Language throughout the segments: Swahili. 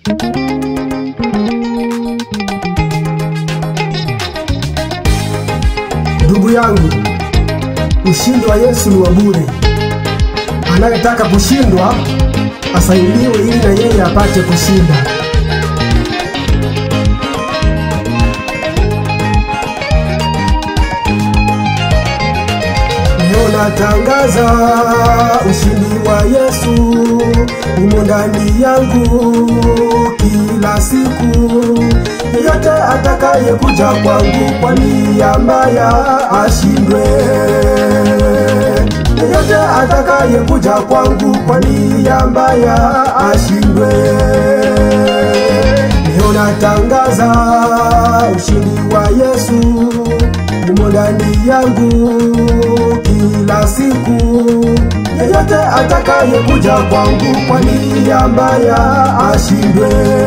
Ndugu yangu, ushindi wa Yesu ni wa bure. Anayetaka kushindwa asaidiwe ili na yeye apate kushinda. Leo natangaza ushindi wa Yesu umo ndani yangu kila siku. Yeyote atakaye kuja kwangu kwa nia mbaya ashindwe. Yeyote atakaye kuja kwangu kwa nia mbaya ashindwe. Leo natangaza ushindi wa Yesu umo ndani yangu kila siku. Yeyote atakaye kuja kwangu kwa nia mbaya ashindwe.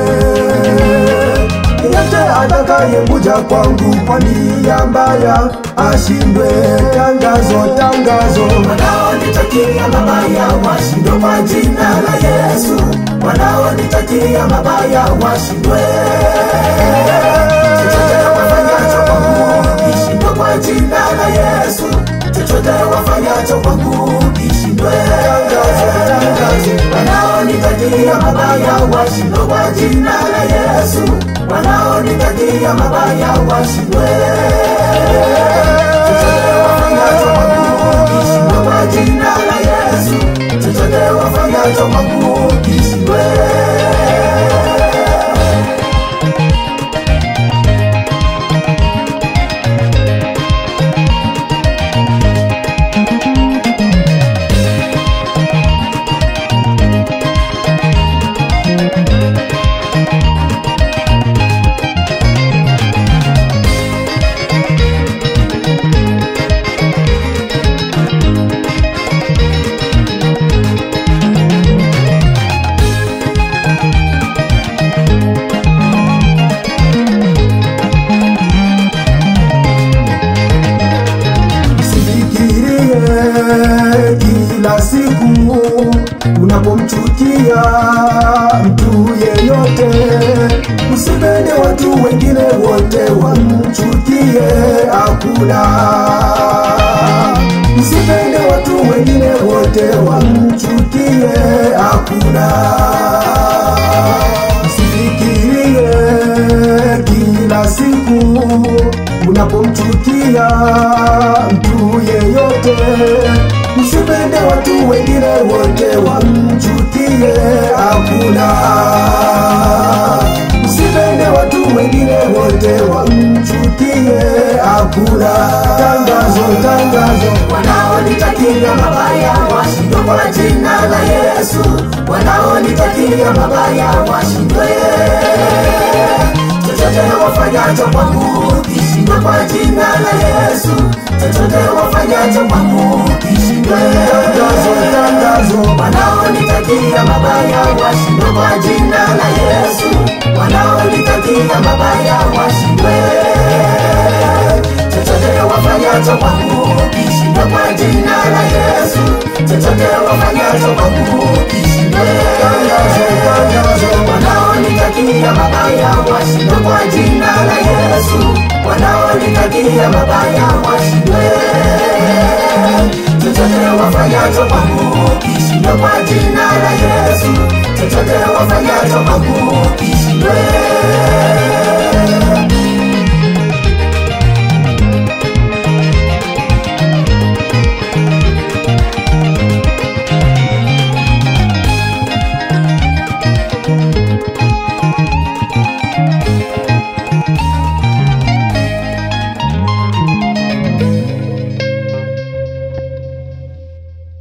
Yeyote atakaye kuja kwangu kwa nia mbaya ashindwe. Tangazo, tangazo, wanaonitakia mabaya washindwe kwa jina la Yesu, wanaonitakia mabaya washindwe. Chochote wafanyacho kwangu kishindwe kwa jina la Yesu, chochote wafanyacho kwangu kishindwe. Wanaonitakia mabaya washindwe kwa jina la Yesu, wanaonitakia mabaya washindwe. Chochote wafanyacho kwangu kishindwe kwa jina la Yesu, chochote wafanyacho kwangu kishindwe. Usifikirie kila siku unapomchukia mtu yeyote, usipende watu wengine wote wamchukie, hakuna. Usipende watu wengine wote wamchukie, hakuna. Usifikirie kila siku unapomchukia mtu yeyote, usipende watu wengine wote wamchukie, hakuna. Usipende watu wengine wote wamchukie, hakuna. Tangazo, tangazo, Wanaonitakia mabaya washindwe kwa jina la Yesu, wanaonitakia mabaya washindwe. Chochote wafanyacho kwangu kishindwe kwa jina la Yesu, chochote wafanyacho kwangu kishindwe. tangazo, tangazo. Wanaonitakia mabaya washindwe kwa jina la Yesu, wanaonitakia mabaya washindwe. Chochote wafanyacho kwangu kishindwe kwa jina la Yesu, chochote wafanyacho kwangu kishindwe. Wanaonitakia mabaya washindwe kwa jina la Yesu, wanaonitakia mabaya washindwe. Chochote wafanyacho kwangu kishindwe kwa jina la Yesu, chochote wafanyacho kwangu kishindwe.